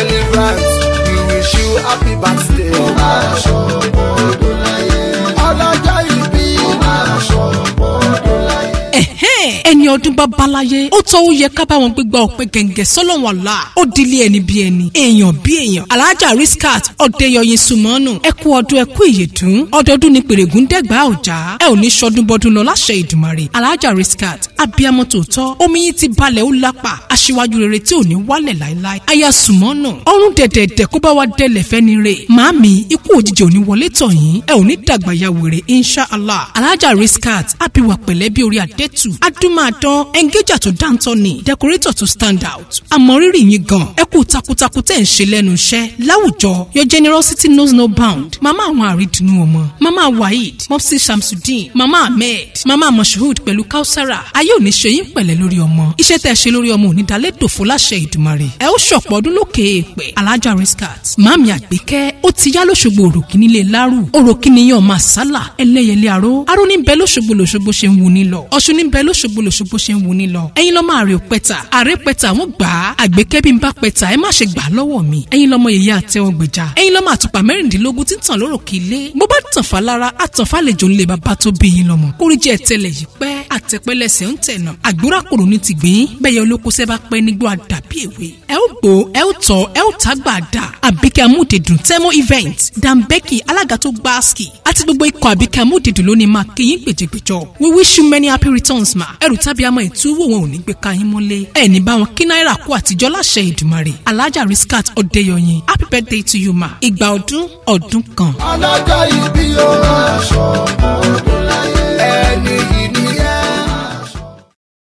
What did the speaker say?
celebrant we wish you happy birthday. ó máa ṣọ̀pọ̀ ọdún láyé. ọlọ́jọ́ ìbí. ó máa ṣọ̀pọ̀ ọdún láyé. ẹ̀hẹ́n ẹni ọdún bá balaye ó tọ́ ó yẹ ká bá wọn gbégbá ọ̀pẹ gẹ̀ǹgẹ̀ sọ́lọ́wọ́n àlá ó dilé ẹni bí ẹni èèyàn bí èèyàn alájà riskat ọ̀dẹ́yọyin sùmọ́nù ẹ kú ọdún ẹ kú ìyèdún ọdọọdún ni pèrègùn dẹ́gbà ọ̀já ẹ ò ní sọdún bọ́dún lọ láṣẹ ìdùmarè alájà riskat abiyamọ tòótọ́ omi yín ti balẹ̀ ó lápá aṣíwájú rere tí ò ní wálẹ̀ láéláé aya sùmọ́nù ọrùn dẹ̀dẹ̀dẹ̀ kó bá wa dẹlẹ̀ fẹ́ni rè màámi ikú òjijì ò ní wọlé tọ̀ yín ẹ ò ní dàgbà ya wèrè inshallah alájà riskat abiwa pẹ̀lẹ́ bí orí adẹ́tù adúmáadán ẹngẹ́jà tó dáńtọ́ ni decorator tó stand out àmọ́ rírì yín gan ẹ kú takuntakun tẹ̀ ń ṣe lẹ́nu iṣẹ́ láwùjọ your generosity knows no bound mama àwọn àrídùnú ọmọ mama waheed mopsi shamsudeen mama ahmed mama moshood pẹ̀lú kausara ayé òní ṣe yín pẹ̀lẹ́ lórí ọmọ iṣẹ́ tẹ̀ ṣe lórí ọmọ òní dalẹ́ dòfo láṣẹ ìdùmarè ẹ ó ṣọ̀pọ̀ ọdún lókè èèpẹ̀ alájà riskat mami àgbékẹ́ ó ti yá lóṣogbo òròkì nílé lárù òròkì níyàn máa sálà ẹlẹ́yẹlé aró aró ní bẹ lóṣogbo lóṣogbo ṣe ń wù ní lọ ọ̀ṣun ní bẹ lóṣogbo lóṣogbo ṣe ń wù ní lọ ẹ̀yin lọ́mọ àrè òpẹ́ta àrè pẹ́ta wọ́n gbà á àgbékẹ́ bí n bá pẹ́ta ẹ má ṣe gbà á lọ́wọ́ mi ẹ̀yin lọ́mọ yèyé àtẹwọ́gbèjà ẹ̀yin lọ́mọ àtùpà mẹ́rìndínlógún tí ń tàn lóròkè ilé bó bá tàn fà lára àtàn fàlejò ńlẹ̀ bàbá tó bí yín lọ́mọ kórìjẹ́ tẹ́lẹ̀ yìí pẹ́ àtẹ̀pẹ́lẹsẹ̀ ń tẹ̀nà àgbúrà kòrò ní ti gbìn bẹ́ẹ̀ yẹ olóko sẹ́ bá pẹ́ nígbó àdàbí èwe ẹ ó gbó ẹ ó tọ́ ẹ ó tágbà dà àbíkẹ́ amúdèdùn tẹ́mọ́ event dambeki alága tó gbá ski àti gbogbo ikọ̀ àbíkẹ́ amúdèdùn lónìí máa kéyìn gbèjègbèjọ we wish you many happy returns ma ẹrù tábí àmọ́ ìtúwò wọn ò ní gbé káyín mọ́lé ẹ ní bá wọn kí náírà kú àtijọ́ láṣẹ ìdùmarè alájà riskat ọ̀dẹ́yọyin happy birthday to you ma ìgbà ọdún ọdún kan. ọlọ́jọ́ ìbí o. ó máa ṣọ̀pọ̀ ọdún láyé. ẹni